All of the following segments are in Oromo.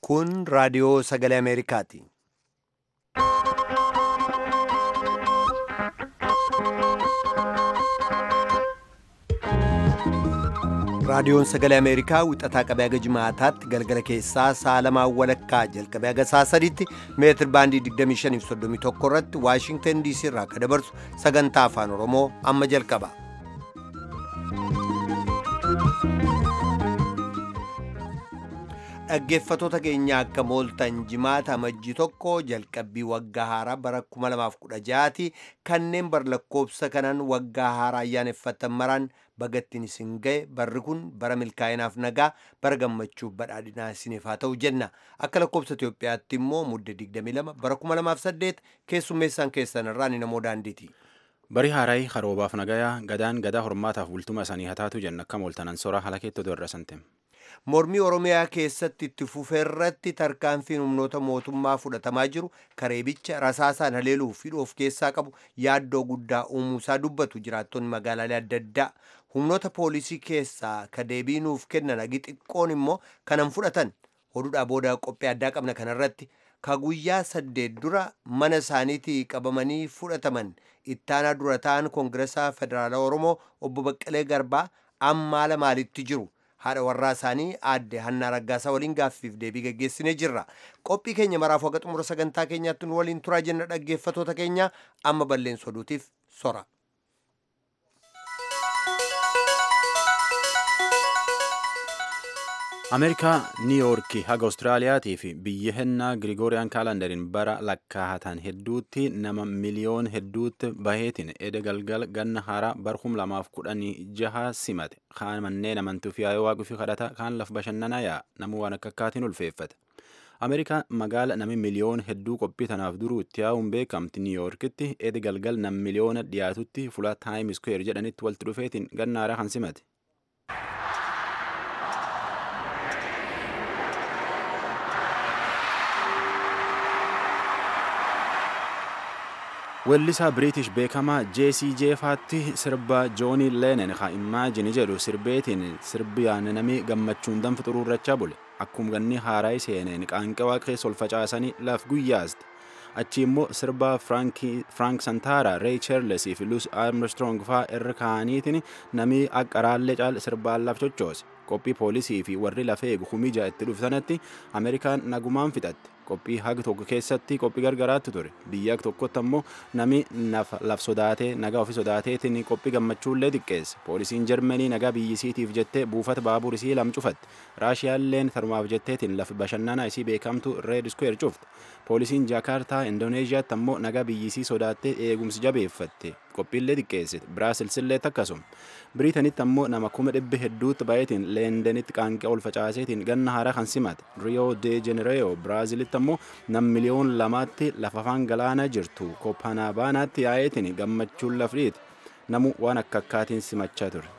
Kun raadiyoo sagalee Ameerikaati. Raadiyoon sagalee Ameerikaa wixataa qabee haga jimaataatti galgala keessaa sa'a lamaan walakkaa jalqabee haga sa'a sadiitti meetir baandii 2531 irratti Waashingtan DC irraa akka dabarsu sagantaa afaan Oromoo amma jalqaba. Dhaggeeffatoota keenya akka mooltan jimaata amajjii tokko jalqabbii waggaa haaraa bara 2016ti kanneen bar lakkoobsa kanaan waggaa haaraa ayyaaneffatan maraan bagattiin isin ga'e barri kun bara milkaa'inaaf nagaa bara gammachuuf badhaadhinaa isiniif haa ta'u jenna akka lakkoobsa Itoophiyaatti immoo mudde 22 bara 2008 keessummeessaan keessan irraa ni namoo daandiiti. Barii haarayi haroobaaf nagayaa gadaan gadaa hormaataaf bultuma isaanii hataatu jenna akka mooltanan soraa halakeetti oduu irra santem. Mormii Oromiyaa keessatti itti fufee irratti tarkaanfiin humnoota mootummaa fudhatamaa jiru kareebicha rasaasaan haleeluu fi of keessaa qabu yaaddoo guddaa uumuusaa dubbatu jiraattonni magaalaalee adda addaa humnoota poolisii keessaa ka deebii nuuf kennan agi xiqqoon immoo kanan fudhatan oduudhaa booda qophii addaa qabna kanarratti ka guyyaa saddeet dura mana isaaniitii qabamanii fudhataman ittaanaa dura ta'an koongiresaa federaalaa oromoo obbo Baqqalee Garbaa amma haala maalitti jiru. haadha warraa isaanii aadde hannaa raggaasaa waliin gaaffiif deebii gaggeessinee jirra qophii keenya maraaf waqa xumura sagantaa keenyaatti nu waliin turaa jenna dhaggeeffatoota keenya amma balleessa oduutiif sora. ameerikaa niiyoorkii haga awustiraaliyaatii fi biyya hennaa girigooriyaan kaalandariin bara lakkaa'atan hedduutti nama miliyoon hedduutti baheetiin eda galgal ganna haaraa bar kum lamaaf kudhanii jaha simate kaan manneen amantuu fi yaa'ee waaquu fi kadhata kaan laf bashannanaa yaa nama waan akka akkaatiin ulfeeffate. ameerikaa magaala nami miliyoon hedduu qophii tanaaf duruu itti yaa'uun beekamti niiyoorkitti eda galgal nam miliyoona dhiyaatutti fuula taayim iskweer jedhanitti walitti dhufeetiin ganna haaraa kan simate. Weellisaa Biriitish beekamaa Jeesii Jeefaatti sirba Joonii Leenan haa imaajini jedhu sirbeetiin sirbiyaan namni gammachuun danfa xuruurrachaa bule. Akkuma ganni haaraa seeneen qaanqee waaqeessa ol facaasanii laf guyyaaste. Achi immoo sirba Frank Santaara, Ray Charles fi Louis Armstrong fa'aa irra kaa'aniitiin namni akka raallee caal sirbaan laf chochoose. Qophii poolisii fi warri lafee eegu humija itti dhuftanatti Ameerikaan nagumaan fixatte. qophii haga tokko keessatti qophii gargaraatti ture biyya tokkotti ammoo nami laf sodaatee nagaa ofii sodaateetiin qophii gammachuullee xiqqeesse poolisiin jarmanii nagaa biyyisiitiif jettee buufata baabur isii lam cufatte raashiyaalleen tarumaaf jetteetiin lafa bashannanaa isii beekamtu reed square cufte poolisiin jaakaartaa indooneeziyaatti ammoo nagaa biyyisii sodaattee eegumsi jabeeffatte qophiillee xiqqeessite biraasilsillee akkasuma biriitanitti ammoo nama kuma dhibbi hedduutti baay'eetiin leendenitti qaanqee ol facaaseetiin ganna haaraa kan simate riyoo de jenereeyoo biraazilitti ammoo nam miliyoon lamaatti lafa afaan galaanaa jirtu kooppaanabaanaatti yaa'eetiin gammachuun lafdhiiti namu waan akka akkaatiin simachaa ture.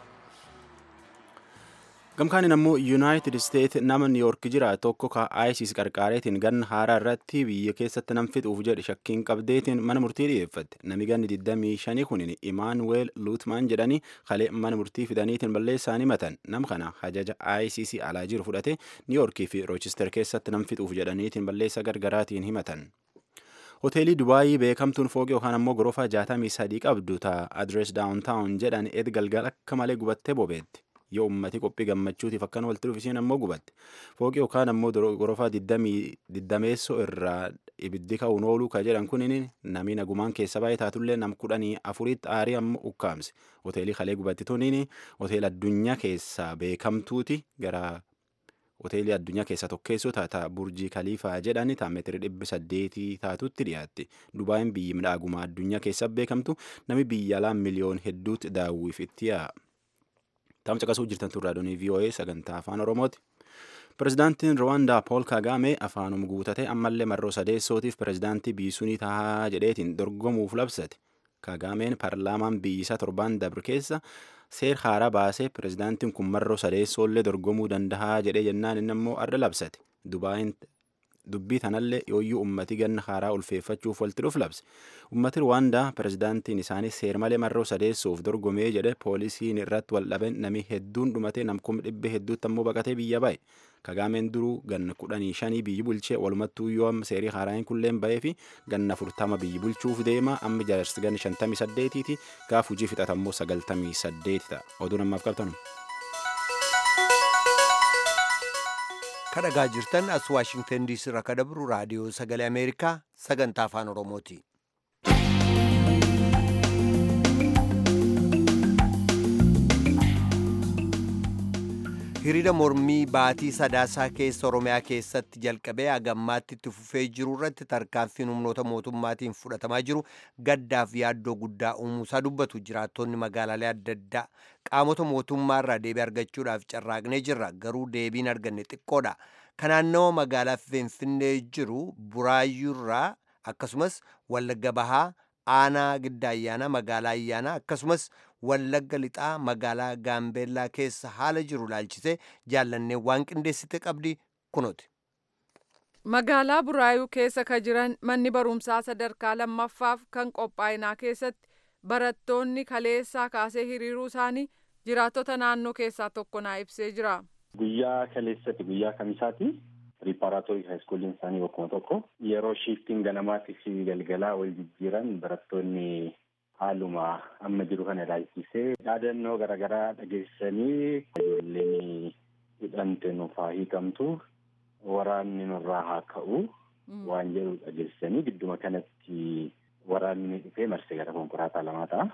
gamkaanin ammoo yuunaayitid isteet nama niiyoork jira tokko ka isis qarqaareetiin ganna haaraa irratti biyya keessatti nam fixuuf jedhe shakkiin qabdeetiin mana murtii dhiyeeffatte nami ganni 25 kunin imaanuweel luutmaan jedhanii kalee mana murtii fidaniitiin balleessaanii matan nam kana hajaja isis alaa jiru fudhate niiyoorkii fi roochister keessatti nam fixuuf jedhaniitiin balleessa gargaraatiin himatan. hoteelii dubaayii beekamtuun fooqii yookaan ammoo gorofaa jaatamii sadii qabdu ta adres daawuntaawun jedhan ed galgal akka malee gubattee bobeetti. yoo ummati qophii gammachuutiif akkan walitti dhufu isiin ammoo gubatte fooqii yookaan ammoo gorofaa diddameessoo irraa ibiddi ka'uun ooluu ka jedhan kunin namni nagumaan keessa baay'ee taatullee nam kudhanii afuritti aarii ammoo ukkaamse hoteelii kalee gubattituuniin hoteela addunyaa keessaa beekamtuuti gara hoteelii addunyaa keessaa tokkeessoo taata burjii kaliifaa jedhan taa meetirii dhibbi saddeetii taatutti dhiyaatti dubaayin biyyi midhaagumaa addunyaa keessaa beekamtu nami biyya alaa miliyoon hedduutti daawwiif itti yaa'a. Taam caqasuu jirtan turraa doonii VOA sagantaa afaan Oromooti. Pirezidaantiin Rwaandaa Pool Kagaame afaanum guutate ammallee marroo sadeessootiif pirezidaantii biisunii tahaa jedheetiin dorgomuuf labsate. Kagaameen paarlaamaan biyyisaa torbaan dabre keessa seer haaraa baasee pirezidaantiin kun marroo sadeessoollee dorgomuu dandahaa jedhee jennaan inni immoo arra labsate. Dubaayin dubbii tanallee yooyyuu ummati ganna haaraa ulfeeffachuuf walitti dhuf labse ummati rwaandaa pirezidaantiin isaanii seer malee marroo sadeessuuf dorgomee jedhe poolisiin irratti wal dhaben nami hedduun dhumate nam kuma dhibbe hedduutti ammoo baqatee biyya ba'e Kagaameen duruu ganna kudhanii shanii biyyi bulchee walumattuu yoo amma seerii haaraan kulleen bahee fi ganna afurtama biyyi bulchuuf deema amma jaarsi ganna shantamii saddeetiiti gaaf hojii fixatammoo sagaltamii saddeeti ta'a. Oduu namaaf qabtanu. kadhagaa jirtan as waashingtan diisii irraa kadabru raadiyoo sagalee ameerikaa sagantaa afaan oromooti. hiriira mormii baatii sadaasaa keessa oromiyaa keessatti jalqabee hagammaatti itti fufee jiru irratti tarkaanfiin humnoota mootummaatiin fudhatamaa jiru gaddaaf yaaddoo guddaa uumuusaa dubbatu jiraattonni magaalaalee adda addaa qaamota mootummaa irraa deebii argachuudhaaf carraaqnee jirra garuu deebiin arganne xiqqoodha kanaannawa magaalaa finfinnee jiru buraayyuurraa akkasumas wallagga bahaa aanaa gidda ayyaanaa magaalaa ayyaanaa akkasumas wallagga lixaa magaalaa gaambeellaa keessa haala jiru laalchisee jaallannee waan qindeessite qabdi kunooti. Magaalaa Buraayuu keessa ka jiran manni barumsaa sadarkaa lammaffaaf kan qophaa'inaa keessatti barattoonni kaleessaa kaasee hiriiruu isaanii jiraattota naannoo keessaa tokko naa ibsee jira. Guyyaa kaleessatti guyyaa kamisaati riippaaraatoorii haayiskuuliin isaanii bakkuma tokko yeroo shiiftiin ganamaatii fi galgalaa wal jijjiiran barattoonni haaluma amma jiru kana ilaalchisee yaadannoo garaagaraa dhageessanii ijoolleen hidhamte nuuf haa hiikamtu waraanni nurraa haa ka'u waan jedhu dhageessanii gidduma kanatti waraanni dhufee marsee gara konkolaataa lamaa ta'a.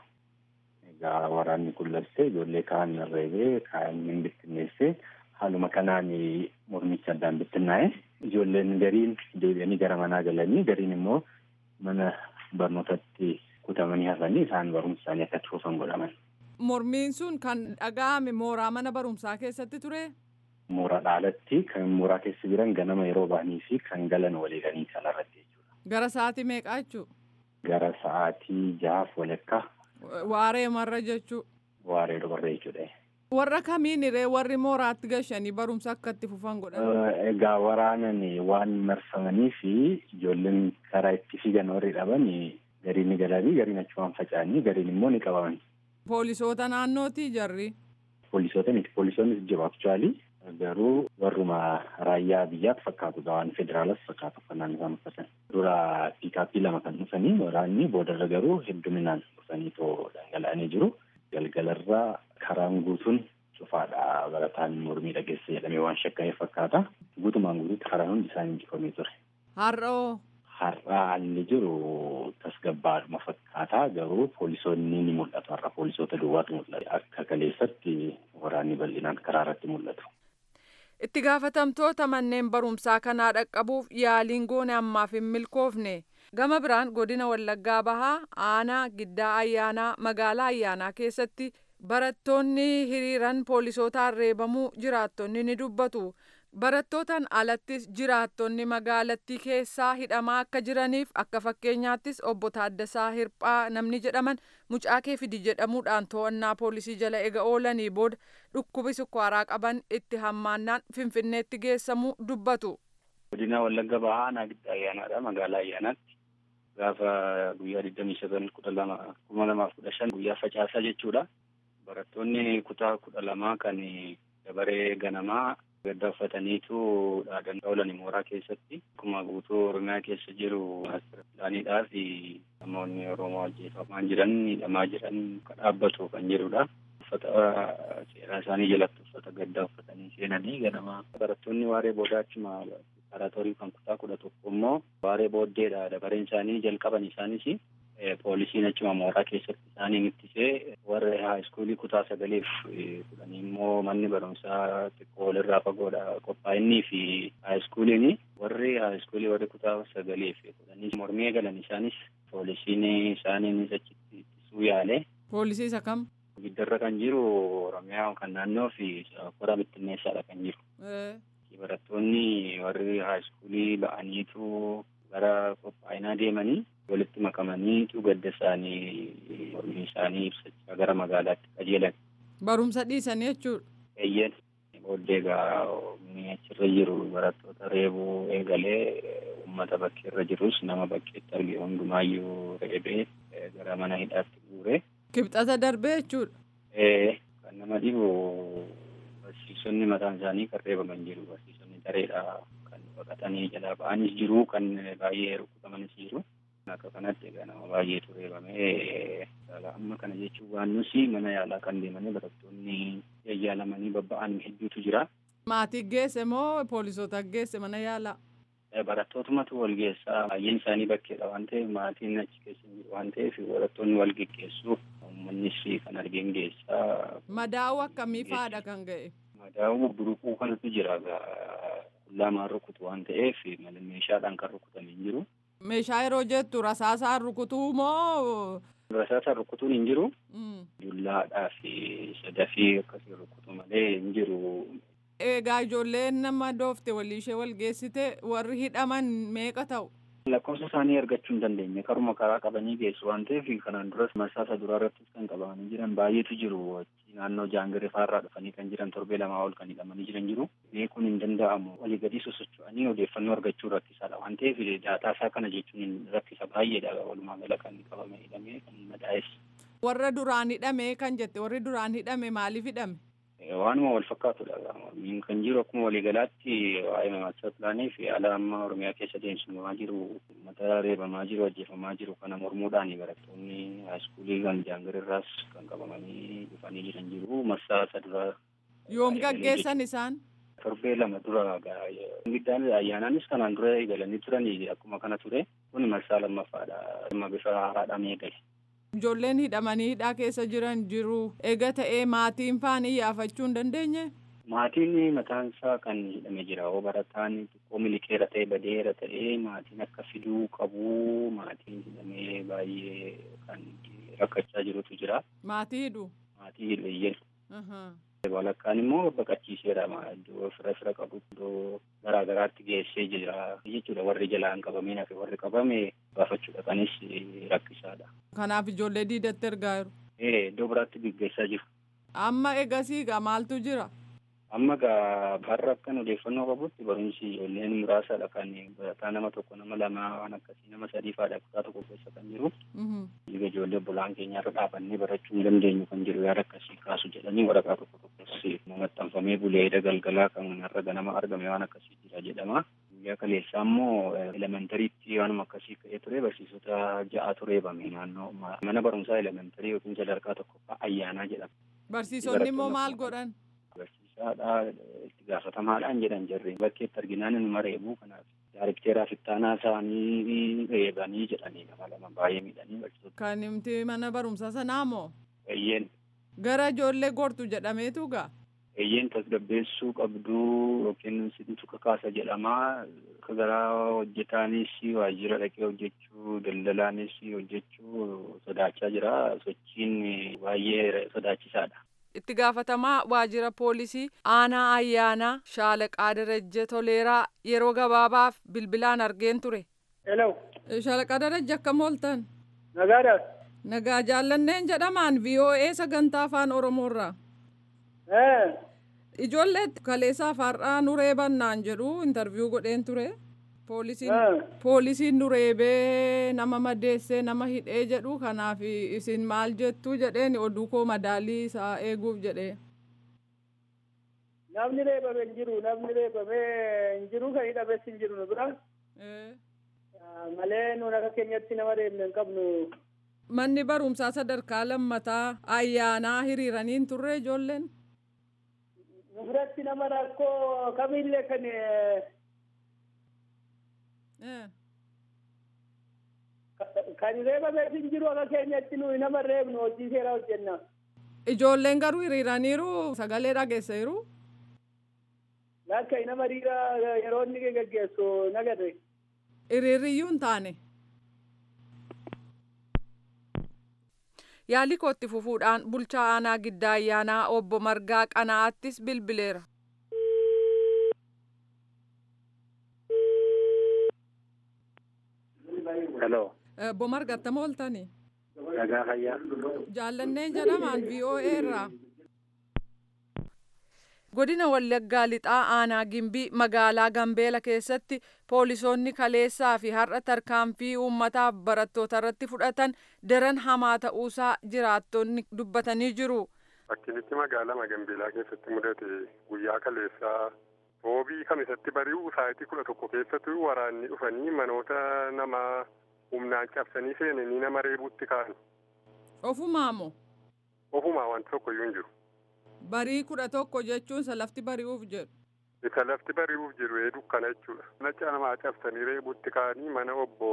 Egaa waraanni kun lassee ijoollee kaan reebee kaan hin bittinneessee haaluma kanaan mormicha addaan bittinnaa'e ijoolleen gariin deebi'anii gara manaa galanii gariin immoo mana barnootatti kutamanii hafanii isaan barumsa isaanii akka fufan godhaman. Mormiin sun kan dhaga'ame mooraa mana barumsaa keessatti ture? Mooraa dhaalatti kan mooraa keessa jiran ganama yeroo ba'anii fi kan galan waliiganii kanarratti jechuudha. Gara sa'aatii meeqaa jechuu? Gara sa'aatii jahaaf walakkaa. Waaree marra jechuu? Waaree dubarra jechuudha. Warra kamiin irree warri mooraatti gashanii barumsa akka itti fufan godhan? Egaa waraanan waan marfamanii fi ijoolleen karaa itti fiigan warri dhaban gariin ni galanii gariin achumaan faca'anii gariin immoo ni qabaman. Poolisoota naannooti jarri? Poolisoota miti poolisoonnis jiru aktuaalii garuu warruma raayyaa biyyaatti fakkaatu waan federaalas fakkaatu uffannaan isaan uffatan. Dura piikaappii lama kan dhufanii waraanni boodarra garuu hedduminaan dhufanii too dhangala'anii jiru. Galgalarraa karaan guutuun cufaadha barataan mormii dhageessa jedhamee waan shakkamee fakkaata. Guutumaan guutuutti karaan hundi isaanii injifamee ture. Har'oo? Har'a haalli jiru tasgabbaadhuma fakkaata garuu poolisoonni ni mul'atu har'a poolisoota duwwaatu mul'atu akka kaleessatti waraanni bal'inaan karaa irratti mul'atu. Itti gaafatamtoota manneen barumsaa kanaa dhaqqabuuf yaaliin goone ammaaf hin milkoofne. Gama biraan godina Wallaggaa Bahaa aanaa giddaa ayyaanaa magaalaa ayyaanaa keessatti barattoonni hiriiran poolisootaan reebamuu jiraattonni ni dubbatu. Barattootaan alattis jiraattonni magaalattii keessaa hidhamaa akka jiraniif akka fakkeenyaattis obbo Taaddasaa Hirphaa namni jedhaman mucaa kee fidi jedhamuudhaan to'annaa poolisii jala ega oolanii booda dhukkubi sukkaaraa qaban itti hammaannaan finfinneetti geessamuu dubbatu. Godina Wallagga Bahaa aanaa giddaa ayyaanaadha magaalaa ayyaanaatti gaafa guyyaa digdamii sagal kudha lama kuma lamaaf kudha shan guyyaa facaasaa jechuudha. Barattoonni kutaa kudha lamaa kan dabaree ganamaa gadda uffataniitu dhaadantaa oolan mooraa keessatti akkuma guutuu oromiyaa keessa jiru asirraaniidhaa fi namoonni oromoo ajjeefamaa jiran hidhamaa jiran kan dhaabbatu kan jirudha. Uffata seeraa isaanii jalatti uffata gaddaa uffatanii seenanii ganama barattoonni waaree booda achuma preparatorii kan kutaa kudha tokko immoo waaree booddeedha dabareen isaanii jalqaban isaanis poolisiin achuma mooraa keessatti isaaniin ittisee warra haayiskuulii kutaa sagaleef kudhanii immoo manni barumsaa xiqqoo walirraa fagoodha qophaa'inii fi haayiskuuliin warri haayiskuulii warri kutaa sagaleef kudhanii mormii eegalan isaanis poolisiin isaaniinis achitti ittisuu yaale. Poolisii isa kam? Giddarra kan jiru Oromiyaa kan naannoo fi kora bittinneessaadha kan jiru. Barattoonni warri haayiskuulii ba'aniitu gara qophaa'inaa deemanii walitti makamanii gadda isaanii mormii isaanii ibsachaa gara magaalaatti qajeelan. Barumsa dhiisanii jechuudha. Eeyyen booddee egaa achirra jiru barattoota reebuu eegalee uummata bakkeerra jirus nama bakkeetti arge hundumaayyuu reebee gara mana hidhaatti guure. Kibxata darbee jechuudha. Kan nama dhibu barsiisonni mataan isaanii kan reebaman jiru barsiisonni dareedha kan baqatanii jalaa ba'anis jiru kan baay'ee rukutamanis jiru. Akka kanatti egaa nama baay'eetu reebamee amma kana jechuun waan nusi mana yaalaa kan deemanii barattoonni yaalamanii babba'an hedduutu jira. Maatii geesse moo poolisoota geesse mana yaalaa? Barattootumatu wal geessaa baay'een isaanii bakkeedha waan ta'eef maatiin achi keessa jiru waan ta'eef barattoonni wal geggeessu uummannis kan argeen geessaa. Madaa'uu akkamii fa'aadha kan ga'e? Madaa'uu buruquu kanatu jira qullaamaan rukutu waan ta'eef meeshaadhaan kan rukutame hin jiru. Meeshaa yeroo jettu rasaasaan rukutuu moo? Rasaasaan rukutuun hin jiru. Dullaadhaa fi sadafii akkasii rukutu malee hin jiru. Egaa ijoolleen nama doofte walii ishee wal geessite warri hidhaman meeqa ta'u? Lakkoofsa isaanii argachuu hin dandeenye karuma karaa qabanii geessu waan ta'eef kanaan duras marsaasa duraa irrattis kan qabamanii jiran baay'eetu jiru. Naannoo jaangiree faarraa dhufanii kan jiran torbee lamaa ol kan hidhamanii jiran jiru. Beekuun hin danda'amu. Walii gadi sosocho'anii odeeffannoo argachuu rakkisaadha waan ta'eef daataa isaa kana jechuun rakkisa baay'eedha. Walumaa gala kan qabame hidhamee kan madaa'es. Warra duraan hidhame kan jette warri duraan hidhame maaliif hidhame? Waanuma wal fakkaatudha. Kan jiru akkuma waliigalaatti waa'ee maastar pilaanii fi haala amma Oromiyaa keessa deemsifamaa jiru uummata reebamaa jiru ajjeefamaa jiru kana mormuudhaan barattoonni haayiskuulii kan jaangirraas kan qabamanii dhufanii jiran jiru. Marsaa isa dura. Yoom gaggeessan isaan? Torbee lama dura giddaan ayyaanaanis kanaan dura eegalanii turanii akkuma kana ture. Kun marsaa lammaffaadha. Amma bifa haaraadhaan eegale. Ijoolleen hidhamanii hidhaa keessa jiran jiru. Eega ta'ee maatiin faan iyyaafachuu hin dandeenye? Maatiin mataan isaa kan hidhame jira. Hoo barataan xiqqoo miliqeera ta'e badeera ta'e maatiin akka fiduu qabu maatiin hidhamee baay'ee kan rakkachaa jirutu jira. Maatii hidhu? Maatii hidhu iyyee. Walakkaan immoo baqachiiseera iddoo fira fira qabu iddoo garaa garaatti geessee jira jechuudha warri jalaan qabamee nafe warri qabame baafachuu dhaqanis rakkisaadha. Kanaaf ijoollee diidatti ergaa jiru. Ee iddoo biraatti gaggeessaa jiru. Amma egasii gaa maaltu jira? Amma gaa har'a akkan odeeffannoo qabutti barumsi ijoolleen muraasadha kan barataa nama tokko nama lama waan akkasii nama sadii fa'aadha kutaa tokko keessa kan jiru. Dhiiga ijoollee bulaan keenyarra dhaabannee barachuu hin dandeenyu kan jiru yaada akkasii kaasu jedhanii waraqaa tokko tokkos maxxanfamee buleeda galgalaa kan har'a ganama argame waan akkasii jira jedhama. Guyyaa kaleessaa immoo elementariitti waanuma akkasii ka'ee ture barsiisota ja'atu reebame naannoo mana barumsaa elementarii yookiin sadarkaa tokkoffaa ayyaanaa jedhama. Barsiisonni immoo maal godhan? Barsiisaadha itti gaafatamaadhaan jedhan jarri bakkeetti arginaan inuma reebuu kanaaf daarikteeraa fittaanaa isaanii reebanii jedhanii nama lama baay'ee miidhanii barsiisota. Kan himti mana barumsaa sanaa moo? Eeyyeen. Gara ijoollee gortu jedhameetu gaa? Eeyyeen tasgabbeessuu qabduu yookiin situ kakaasa jedhamaa gara hojjetaanis waajjira dhaqee hojjechuu daldalaanis hojjechuu sodaachaa jira sochiin baay'ee sodaachisaadha. Itti gaafatamaa waajjira poolisii aanaa ayyaanaa shaalaqaa darajje toleeraa yeroo gabaabaaf bilbilaan argeen ture. Hello. Shaalaqaa darajje akkam ooltan? Nagaadha. Nagaa jaallanneen jedhamaan VOA sagantaa afaan Oromoorraa. Ijoollee kaleessaa far'aa nu reebannaan jedhu intarviiyuu godheen ture. Poolisiin nu reebee nama madeessee nama hidhee jedhu kanaaf isin maal jettu jedheen oduu koo madaalii isaa eeguuf jedhee. Namni reebame hin jiru namni reebame hin jiru kan hidhames hin jiru nu bira. Malee nuun akka keenyatti nama reebne hin qabnu. Manni barumsaa sadarkaa lammataa ayyaanaa hiriiranii hin turre ijoolleen. Nu biratti nama rakkoo kamillee kan kan reebame hin jiru akka keenyatti nuyi nama reebnu hojii seeraa hojjenna. Ijoolleen garuu hiriiraniiru sagalee dhageessaniiru. Lakka nama hiriira yeroo inni gaggeessu nagarre. Hiriirriyyuu hin taane. Yaalii kootti fufuudhaan bulchaa aanaa giddaa ayyaanaa obbo Margaa Qanaa'attis bilbileera. Hello. Obbo Marga attam ooltani? Nagaa fayyaa. Jaallanneen jedhamaan VOA irraa. Godina Wallaggaa lixaa aanaa Gimbii magaalaa Gambeela keessatti poolisoonni kaleessaa fi har'a tarkaanfii uummataaf barattoota irratti fudhatan daran hamaa ta'uusaa jiraattonni dubbatanii jiru. Fakkinitti magaalaa Magambeelaa keessatti mudate guyyaa kaleessaa roobii kamisatti bari'u sa'aatii kudha tokko keessatti waraanni dhufanii manoota namaa humnaan cabsanii seenanii nama reebuutti ka'an. Ofumaa moo? Ofumaa wanti tokko iyyuu hin jiru. Barii kudha tokko jechuun isa lafti bari'uuf jedhu. Isa lafti bari'uuf jiru ee dukkana jechuudha. Nacha namaa cabsanii reebuutti ka'anii mana obbo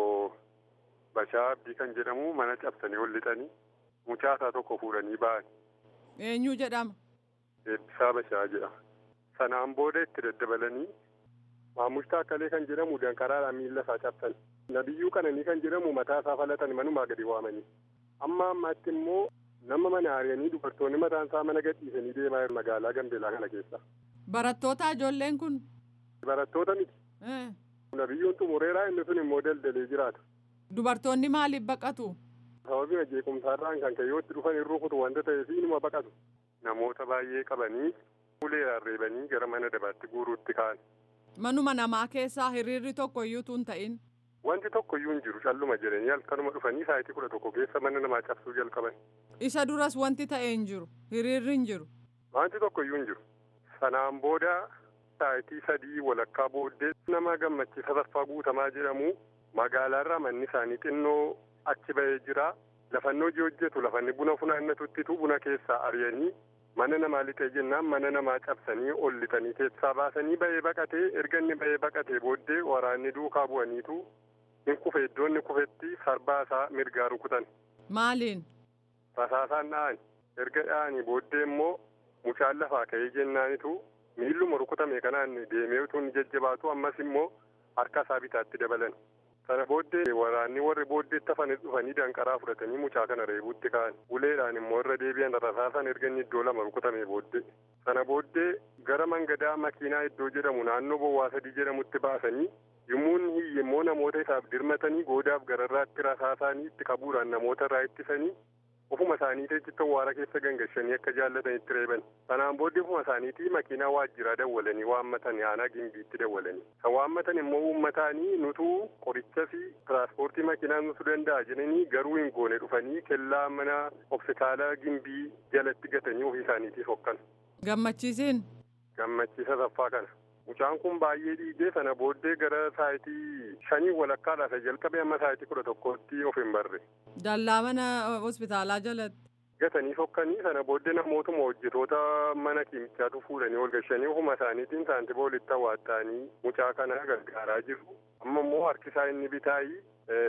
Bashaa Abdii kan jedhamu mana cabsanii ol lixanii mucaasaa tokko fuudhanii ba'an. Eenyu jedhama? Eebbisaa Bashaa jedhama. Sanaan booda itti daddabalanii Maamush Taakkalee kan jedhamu danqaraadhaan miilla isaa cabsan. Nabiyyuu Qananii kan jedhamu mataa isaa falatan manumaa gadi waamanii. Amma ammaatti immoo nama mana ari'anii dubartoonni mataan isaa mana gadhiisanii deemaa jiru magaalaa Gambeelaa kana keessa. Barattoota ijoolleen kun? Barattoota miti. Nabiyyuun xumureeraa inni sun immoo daldalee jiraata. Dubartoonni maaliif baqatu? Sababii jeequmsaarraan kan kayyootti dhufan irruu kutu wanta ta'eef inuma baqatu. Namoota baay'ee qabanii uleedhaan reebanii gara mana dabaatti guuruutti ka'an. Manuma namaa keessaa hiriirri tokko iyyuu tun ta'in. Wanti tokko iyyuu hin jiru calluma jedhanii halkanuma dhufanii sa'aatii kudha tokko keessa mana namaa cabsuu jalqaban. Isa duras wanti ta'e hin jiru. Hiriirri hin jiru. Wanti tokko iyyuu hin jiru. Sanaan booda sa'aatii sadii walakkaa booddee nama gammachiisa saffaa guutamaa jedhamu magaalaarraa manni isaanii xinnoo achi bahee jira. Lafannoo hojii hojjetu lafanni buna funaannatuttitu buna keessaa ari'anii mana namaa lixee jennaan mana namaa cabsanii ol lixanii keessaa baasanii bahee baqatee erga inni bahee baqatee booddee waraanni duukaa bu'aniitu hin kufe iddoo inni kufetti sarbaa isaa mirgaa rukutan. Maaliin? Rasaasaan dha'an erga dha'anii booddee immoo mucaan lafaa ka'ee jennaanitu miilluma rukutame kanaan deemee utuu inni jajjabaatu ammas immoo harka isaa bitaatti dabalan. Sana booddee waraanni warri booddeetti hafanis dhufanii danqaraa fudhatanii mucaa kana reebuutti ka'an. Uleedhaan immoo irra deebi'an rasaasan erga inni iddoo lama rukutame booddee. Sana booddee gara mangadaa makiinaa iddoo jedhamu naannoo bowwaa sadii jedhamutti baasanii yommuu inni immoo namoota isaaf dirmatanii goodaaf gararraatti rasaasaanii itti qabuudhaan namoota irraa ittisanii ofuma isaaniitii achitti waara keessa gangashanii akka jaallatanitti reeban. Sanaan booddee ofuma isaaniitii makiinaa waajjiraa dawwalanii waammatan aanaa gimbiitti dawwalanii. Kan waammatan immoo uummataanii nutuu qoricha fi tiraanspoortii makiinaa nutu danda'a jedhanii garuu hin goone dhufanii kellaa mana hospitaala gimbii jalatti gatanii ofii isaaniitiif hokkan. Gammachiisiin? Gammachiisa saffaa kana. Mucaan kun baay'ee dhiigee sana booddee gara saayitii shanii walakkaadhaa jalqabe amma saayitii kudha tokkootti of hin barre. Dallaa mana hospitaalaa jalatti. Gatanii sokkanii sana booddee namootuma hojjetoota mana kiimichaatu fuudhanii ol gashanii ofuma isaaniitiin saantiba walitti hawwaattanii mucaa kana gargaaraa jiru. Amma immoo harkisaa inni bitaayii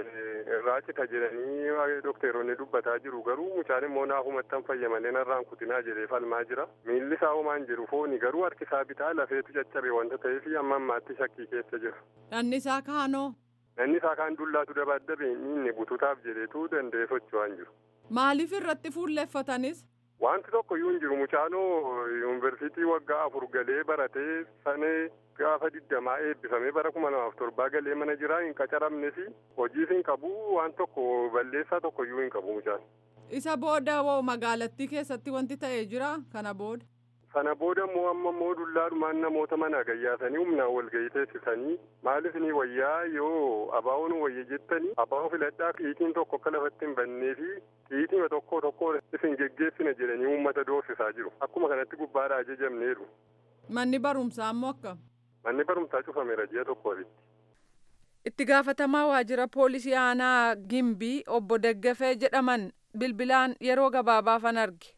irraa cita jedhanii dokteeronni dubbataa jiru garuu mucaan immoo naafumatti hin fayyamalee narraan kutinaa jedhee falmaa jira. Miilli isaa homaan jiru fooni garuu harkisaa bitaa lafeetu caccabe wanta ta'eef amma ammaatti shakkii keessa jira. Dhanni isaa kaanoo? Dhanni isaa kaan dullaatu dabaddabee inni bututaaf jedheetu danda'ee socho'aa hin jiru. Maaliif irratti fuulleffatanis? Wanti tokko iyyuu hin jiru mucaanoo yuunivarsiitii waggaa afur galee baratee sanee gaafa digdamaa eebbifamee bara kuma lamaaf torbaa galee mana jiraa hin qacaramnes hojiis hin qabu waan tokko balleessaa tokko iyyuu hin qabu mucaan. Isa booda hoo magaalattii keessatti wanti ta'ee jira kana booda? Sana booda immoo amma immoo dullaadhumaan namoota mana gayyaasanii humnaan walgahii teessisanii maaliif ni wayyaa yoo abaa'oon wayya jettanii abaa'oo filadhaa xiitiin tokko akka lafatti hin bannee fi xiitima tokko tokko isin geggeessina jedhanii uummata doorsisaa jiru. Akkuma kanatti gubbaadhaa ajajamneeru. Manni barumsaa immoo akkam? Manni barumsaa cufameera ji'a tokko olitti. Itti gaafatamaa waajjira poolisii aanaa Gimbii obbo Daggafee jedhaman bilbilaan yeroo gabaabaafan arge.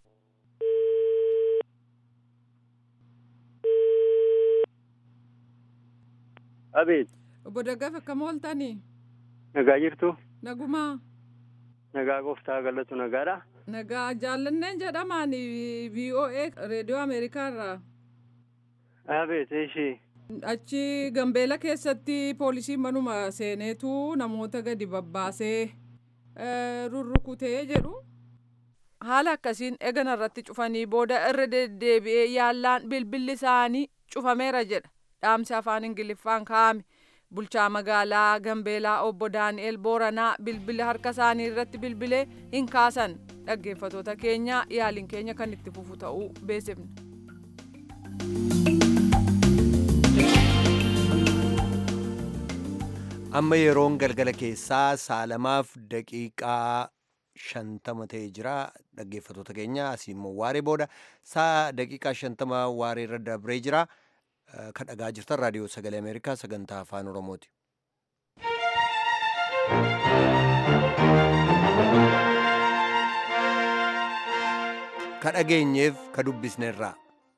Abeet. Obbo Daggafe akkam ooltanii? Nagaa jirtu? Nagumaa. Nagaa gooftaa galatu nagaadha. Nagaa jaallanneen jedhamaan VOA reediyoo Ameerikaa irraa. Abeet ishee. Achi Gambeela keessatti poolisiin manuma seeneetu namoota gadi babbaasee rurrukutee jedhu. Haala akkasiin eegana irratti cufanii booda irra deddeebi'ee yaallaan bilbilli isaanii cufameera jedha. Dhaamsi afaan Ingiliffaan kaa'ame. Bulchaa magaalaa Gambeelaa obbo Daani'el Booranaa bilbila harka isaanii irratti bilbilee hin kaasan. Dhaggeeffatoota keenya yaaliin keenya kan itti fufu ta'uu beeksifne. amma yeroon galgala keessaa saalamaaf daqiiqaa shantama ta'ee jira dhaggeeffatoota keenya asii immoo waaree booda saa daqiiqaa shantama waaree irra dabree jira kan dhagaa jirtan raadiyoo sagalee ameerikaa sagantaa afaan oromooti. ka dhageenyeef ka dubbisneerraa.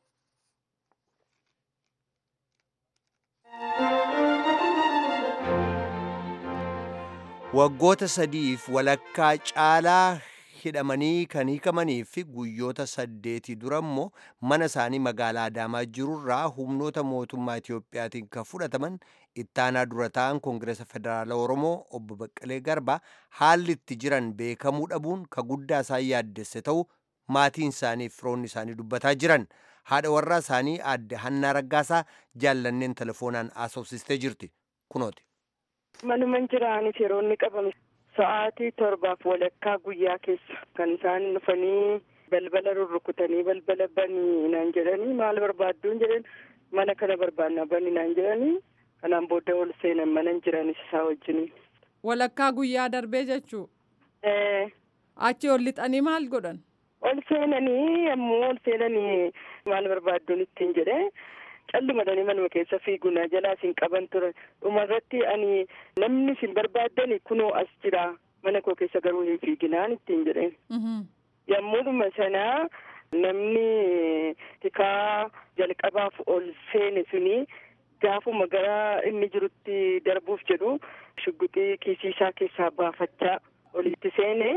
waggoota sadiif walakkaa caalaa hidhamanii kan hiikamanii fi guyyoota saddeetii dura immoo mana isaanii magaalaa adaamaa jirurraa humnoota mootummaa Itiyoophiyaatiin kan fudhataman ittaanaa dura ta'an koongireesa federaala oromoo obbo Baqqalee Garba haalli itti jiran beekamuu dhabuun ka guddaa isaan yaaddesse ta'u maatiin isaanii fi firoonni isaanii dubbataa jiran haadha warraa isaanii aadde Hannaa Raggaasaa jaallanneen telefoonaan haasofsistee jirti kunooti. Manuman jiraanis yeroo inni qabame sa'aatii torbaaf walakkaa guyyaa keessa kan isaan dhufanii balbala rurrukutanii balbala banii naan jedhanii maal barbaadduun jedhan mana kana barbaannaa banii naan jedhanii kanaan booda ol seenan manan jiranis isaa wajjiniin. Walakkaa guyyaa darbee jechuu. Achi ol lixanii maal godhan? Ol seenanii yommuu ol seenanii maal barbaadduun ittiin jedhee. callumadhanii manuma keessa fiiguna jalaa isin qaban ture dhumarratti ani namni isin barbaaddani kunoo as jira mana koo keessa garuu hin fiiginaan ittiin jedheen yommuudhuma sanaa namni tikaa jalqabaaf ol seene suni gaafuma gara inni jirutti darbuuf jedhu shugguxii kiisii isaa keessaa baafachaa olitti seene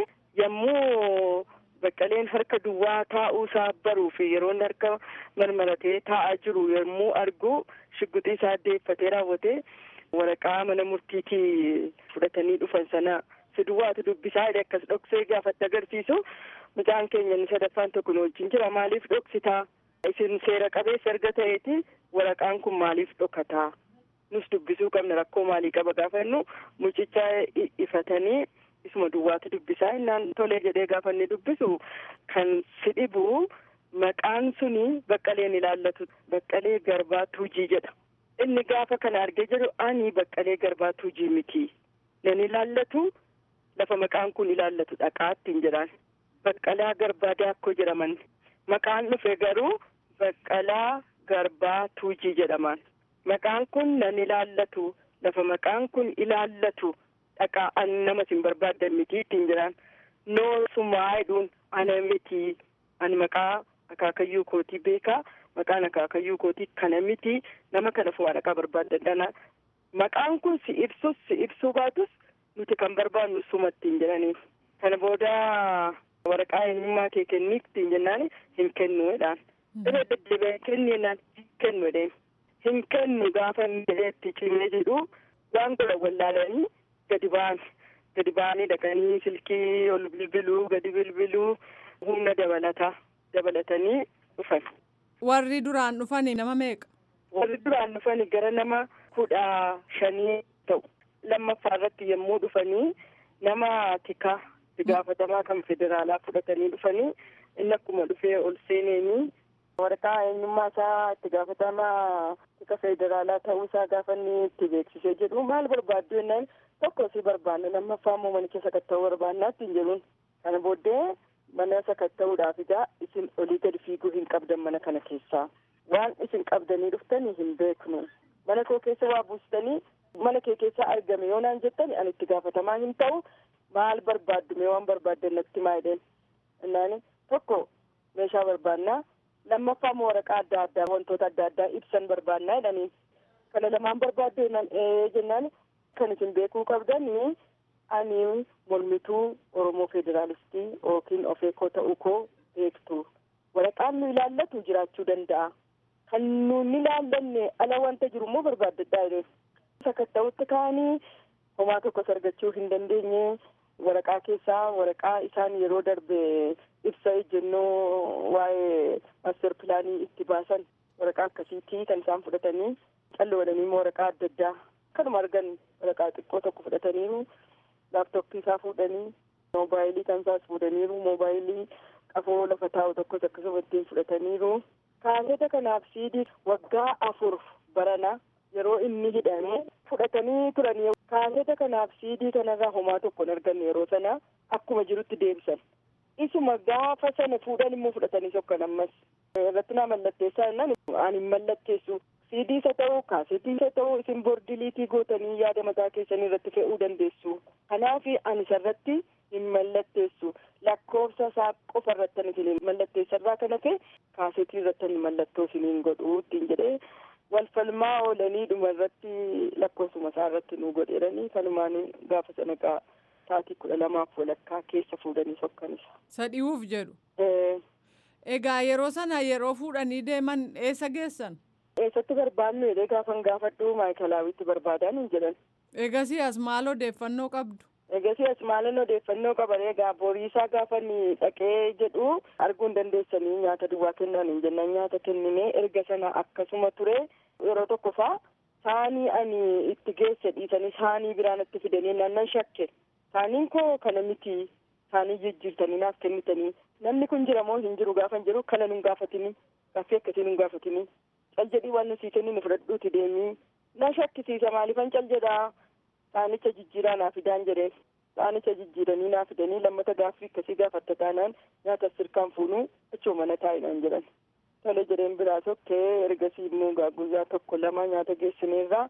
yommuu baqqaleen harka duwwaa taa'uu isaa baruu fi yeroo inni harka marmaratee taa'aa jiru yommuu argu shugguxii isaa deeffatee raawwate waraqaa mana murtiitii fudhatanii dhufan sana si duwwaatu dubbisaa jedhe akkas dhoksee gaafatti agarsiisu mucaan keenya inni sadaffaan tokko nu wajjin jira maaliif dhoksitaa isin seera qabeessa erga ta'eeti waraqaan kun maaliif dhokataa nus dubbisuu qabna rakkoo maalii qaba gaafannu mucicha ifatanii isuma duwwaatu dubbisaa innaan tolee jedhee gaafa inni dubbisu kan si dhibu maqaan suni baqqaleen ilaallatu baqqalee garbaa tuujii jedha inni gaafa kana argee jedhu ani baqqalee garbaa tuujii miti nan ilaallatu lafa maqaan kun ilaallatu dhaqaattiin jedhaan baqqalaa garbaa daakkoo jedhaman maqaan dhufe garuu baqqalaa garbaa tuujii jedhaman maqaan kun nan ilaallatu lafa maqaan kun ilaallatu dhaqaa an nama sin barbaaddan miti ittiin jedhaan noosumaa jedhuun ana miti ani maqaa akaakayyuu kootii beekaa maqaan akaakayyuu kootii kana miti nama kana fuudhaa dhaqaa barbaaddan maqaan kun si ibsus si ibsuu baatus nuti kan barbaadnu suma ittiin jedhaniif kana booda waraqaa eenyummaa kee kenniif ittiin jennaan hin kennu jedhaan irra deddeebi'ee kenni jennaan hin kennu jedheen hin kennu gaafa inni jedheetti cimee jedhu waan godha wallaalanii gadi ba'an gadi ba'anii dhaqanii silkii ol bilbiluu gadi bilbiluu humna dabalataa dabalatanii dhufan. Warri duraan dhufanii nama meeqa? Warri duraan dhufanii gara nama kudha shanii ta'u. Lammaffaa irratti yommuu dhufanii nama tikaa itti gaafatamaa kan federaalaa fudhatanii dhufanii inni akkuma dhufee ol seeneenii waraqaa eenyummaa isaa itti gaafatamaa tika federaalaa ta'uu isaa gaafa inni itti beeksisee jedhu maal barbaaddu jennaan tokko si barbaanna lammaffaa immoo manicha sakatta'uu barbaannaa ittiin jedhuun kana booddee mana sakatta'uudhaaf egaa isin olii gadi fiiguu hin qabdan mana kana keessaa waan isin qabdanii dhuftanii hin beeknu mana koo keessa waa buustanii mana kee keessaa argame yoo naan jettani ani itti gaafatamaa hin ta'u maal barbaaddu mee waan barbaaddan natti maa jedheen innaani tokko meeshaa barbaannaa lammaffaa immoo waraqaa adda addaa wantoota adda addaa ibsan barbaannaa jedhaniin kana lamaan barbaaddu jennaan ee jennaan kan isin beekuu qabdanii ani mormituu oromoo federaalistii yookiin ofeekoo ta'uu koo beektu waraqaan nu ilaallatu jiraachuu danda'a kan nuun ilaallanne ala wanta jiru immoo barbaaddadhaa jedheen sakatta'utti ka'anii homaa tokkos argachuu hin dandeenye waraqaa keessaa waraqaa isaan yeroo darbe ibsa ejjennoo waa'ee maaster pilaanii itti baasan waraqaa akkasiitii kan isaan fudhatanii calloodhanii immoo waraqaa adda addaa kanuma argan waraqaa xiqqoo tokko fudhataniiru laaptooppii isaa fuudhanii moobaayilii kan isaas fuudhaniiru moobaayilii qafoo lafa taa'u tokkos akkasuma ittiin fudhataniiru kaaseta kanaaf siidii waggaa afur barana yeroo inni hidhame fudhatanii turanii kaaseta kanaaf siidii kanarraa homaa tokko hin arganne yeroo sana akkuma jirutti deebisan isuma gaafa sana fuudhan immoo fudhatanii sokkan ammas irratti naa mallatteessaa jennaan ani hin mallatteessu siidiisa ta'uu kaaseetiisa ta'uu isin bordiliitii gootanii yaada mataa keessanii irratti fe'uu dandeessu kanaaf ani isarratti hin mallatteessu lakkoofsa isaa qofa irratti isin mallatteessarraa kan hafe kaaseetii irratti mallattoo isiniin godhuu ittiin jedhee wal falmaa oolanii dhuma irratti lakkoofsuma isaa irratti nu godheeranii kanumaan gaafa sanaqaa sa'aatii kudha lamaaf walakkaa keessa fuudhanii sokkanisa. Sadhi'uuf jedhu. Egaa yeroo sana yeroo fuudhanii deeman eessa geessan? Eessatti barbaadnu jedhee gaafan gaafadhu maayikilaawitti barbaadan hin jedhan. Egasii as maal odeeffannoo qabdu? Egasii as maalan odeeffannoo qaban egaa boriisaa gaafan dhaqee jedhu arguu hin dandeessanii nyaata duwwaa kennan hin jennan nyaata kennine erga sana akkasuma ture yeroo tokko faa saanii ani itti geesse dhiisanii saanii biraan itti fidanii naannan shakke saaniin koo kana miti saanii jijjiirtanii naaf kennitanii namni kun jira moo hin jiru gaafan jiru kana nun gaafatini gaaffii akkasii nun gaafatini cal jedhii waan nusii kenni nu fudhadhuuti deemii na shakkisiisa maaliifan cal jedhaa saanicha jijjiiraa naa fidaan jedheen saanicha jijjiiranii naa fidanii lammata gaaffii akkasii gaafatta taanaan nyaata sirkaan fuunuu achuu mana taa'inaan jedhan tole jedheen biraa tokkee ergasii immoo guyyaa tokko lama nyaata geessineerraa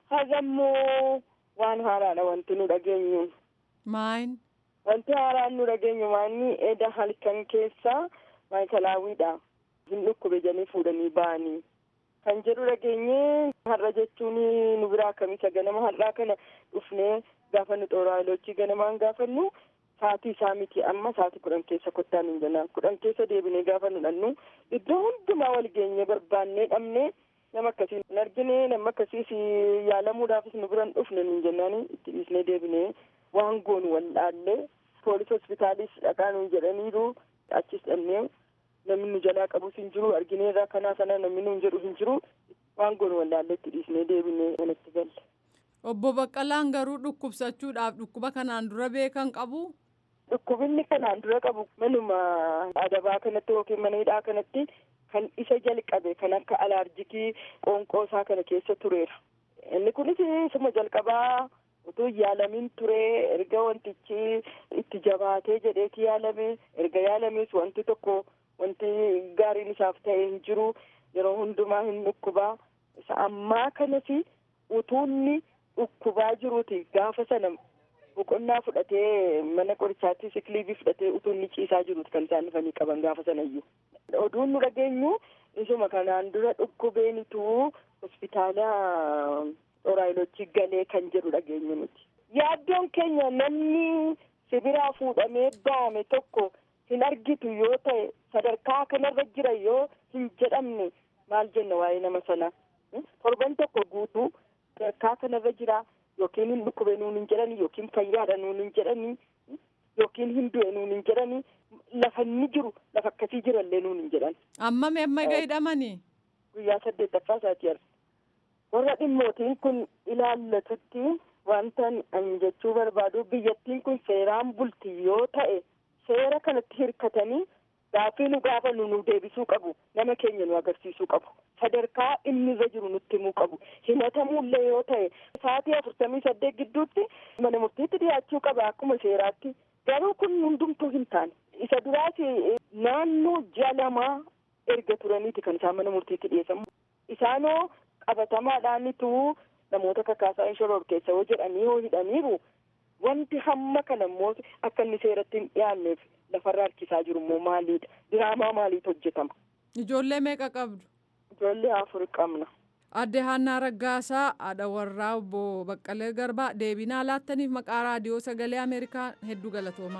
hagammoo waan haaraadha wanti nu dhageenyu. Maayin? Wanti haaraan nu dhageenyu maanni eda halkan keessa maayikilaawiidha. Hin dhukkube jedhanii fuudhanii ba'anii. Kan jedhu dhageenye har'a jechuun nu biraa akkamisa ganama har'aa kana dhufnee gaafa nu xooraayilochii ganamaan gaafannu sa'aatii isaa miti amma sa'aatii kudhan keessa kottaan hin jennaan kudhan keessa deebinee gaafa nu dhannu iddoo hundumaa wal geenye barbaannee dhabnee nama akkasii hin argine nama akkasiis yaalamuudhaafis nu biran dhufne hin jennaan itti dhiisnee deebinee waan goonu wallaallee poolis hospitaalis dhaqaa nu jedhaniiru achis dhannee namni nu jalaa qabus hin jiru argineerraa kanaa sana namni nu jedhu hin jiru waan goonu wallaallee itti dhiisnee deebinee manatti galle. Obbo Baqqalaan garuu dhukkubsachuudhaaf dhukkuba kanaan dura beekan qabu. Dhukkubinni kanaan dura qabu manuma adabaa kanatti yookiin mana hidhaa kanatti kan isa jalqabe kan akka alaarjikii qoonqoo isaa kana keessa tureera. Inni kunis isuma jalqabaa utuu yaalamin ture erga wantichi itti jabaatee jedheeti yaalame erga yaalames wanti tokko wanti gaariin isaaf ta'e hin jiru yeroo hundumaa hin dhukkubaa isa ammaa kanas utuunni dhukkubaa jiruuti gaafa sana boqonnaa fudhatee mana qorichaatti sikiliibii fudhatee utuu inni ciisaa jiruuti kan isaan dhufanii qaban gaafa sana iyyuu. Oduun nu dhageenyu isuma kanaan dura dhukkubeenitu hospitaala xoraayilochii galee kan jedhu dhageenyu nuti. Yaaddoon keenya namni sibiraa fuudhamee baame tokko hin argitu yoo ta'e sadarkaa kanarra jira yoo hin jedhamne maal jenna waa'ee nama sanaa. Torban tokko guutuu sadarkaa kanarra jira yookiin hin dhukkube nuun hin jedhani yookiin fayyaadha nuun hin jedhani yookiin hin du'e nuun hin jedhani lafa inni jiru lafa akkasii jirallee nuun hin jedhan. Amma amma egaa hidhamanii? Guyyaa saddeettaffaa isaati arga. Warra dhimmootiin kun ilaallatutti wanta ani jechuu barbaadu biyyattiin kun seeraan bulti yoo ta'e seera kanatti hirkatanii gaaffii nu gaafannu nu deebisuu qabu nama keenya nu agarsiisuu qabu sadarkaa inni irra jiru nutti himuu qabu himatamuullee yoo ta'e sa'aatii afurtamii saddeet gidduutti mana murtiitti dhiyaachuu qaba akkuma seeraatti garuu kun hundumtuu hin taane isa duraas naannoo ji'a lamaa erga turaniiti kan isaan mana murtiitti dhiyeessamu isaanoo qabatamaadhaanitu namoota kakaasaa inshoroor keessa yoo jedhanii yoo hidhaniiru wanti hamma kana immoo akka inni seeratti hin dhiyaanneef lafarra harkisaa jiru immoo maaliidha diraamaa maaliitu hojjetama. Ijoollee meeqa qabdu? Ijoollee afur qabna. Adde Haannaa Raggaasaa haadha warraa obbo Baqqalee Garbaa deebinaa laattaniif maqaa raadiyoo sagalee Ameerikaa hedduu galatoomaa.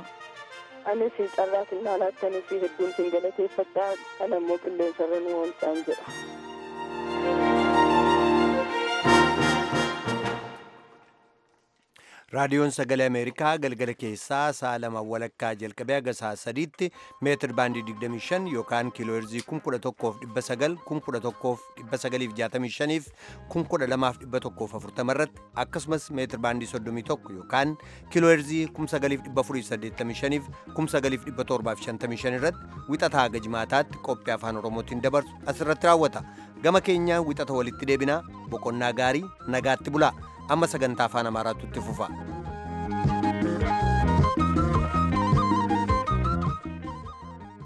Anis carraa sinnaa laattaniif hedduun sin galateeffadhaa kana immoo qilleensarra nu oolchaan jedha. raadiyoon sagalee ameerikaa galgala keessaa sa'a lama walakkaa jalqabee haga sa'a sadiitti meetir baandii 25 yookaan kiilooherzii 11,900 11,965 fi 12,140 irratti akkasumas meetir baandii 31 yookaan kiilooherzii 9,485 fi 9,755 irratti wixataa haga jimaataatti qophii afaan oromootiin dabarsu asirratti raawwata gama keenyaa wixata walitti deebinaa boqonnaa gaarii nagaatti bulaa amma sagantaa afaan amaaraatu itti fufa